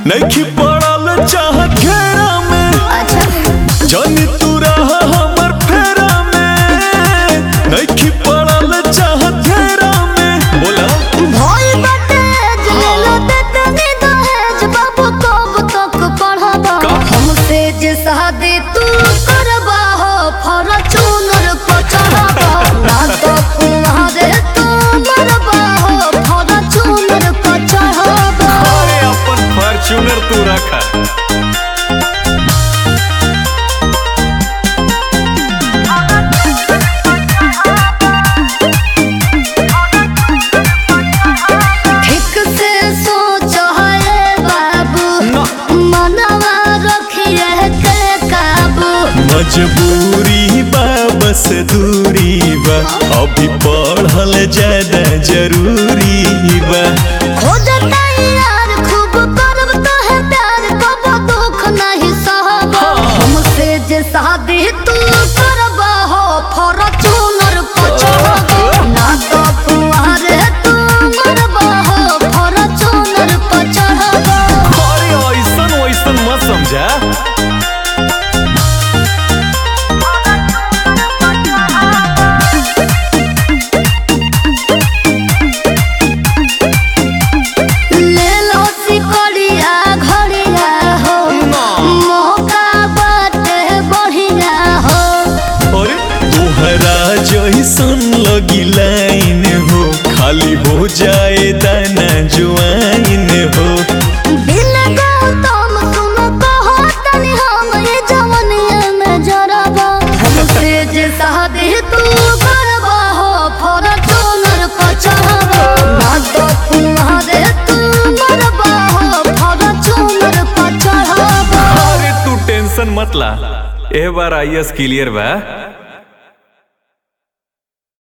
नइखी पड़ल चाह घेरा में अच्छा जानी तू रह हमर फेरा में नइखी पड़ल चाह घेरा में बोला भोई बाटे जलेलो दे तनी दहेज बाबू कब तक पढ़बा का? हमसे जे शादी तू करबा हो फॉर्च्यूनर को चढ़बा ना तो तुम्हारे तू मरबा हो फॉर्च्यूनर को चढ़बा अरे अपन फॉर्च्यूनर तू रखा ठीक से सोचो है बाबू ना। मनवा रखिए के काबू मजबूरी बा बस दूरी बा अभी पढ़ल ज्यादा जरूरी बा खोजता यार खूब करब तो है प्यार कब दुख नहीं सहबा हमसे जे शादी तू करबा हो फॉर्च्यूनर को चढ़बा ना तो तुम्हारे तू मरबा हो फॉर्च्यूनर को चढ़बा अरे ऐसन वैसन मत समझा ले लो सिकड़िया घड़िया हो मौका बाटे बढ़िया हो अरे तोहरा जैसन लगी लाइन हो खाली हो जाए दाना जुआइन हो दिल गौतम तुम कहो तनी हम ये जवनिया में जरबा हमसे जे शादी तू करबा हो फॉर्च्यूनर को चढ़बा ना तो तुम्हारे तू मरबा हो फॉर्च्यूनर को चढ़बा अरे तू टेंशन मत ला ए बार आई एस क्लियर बा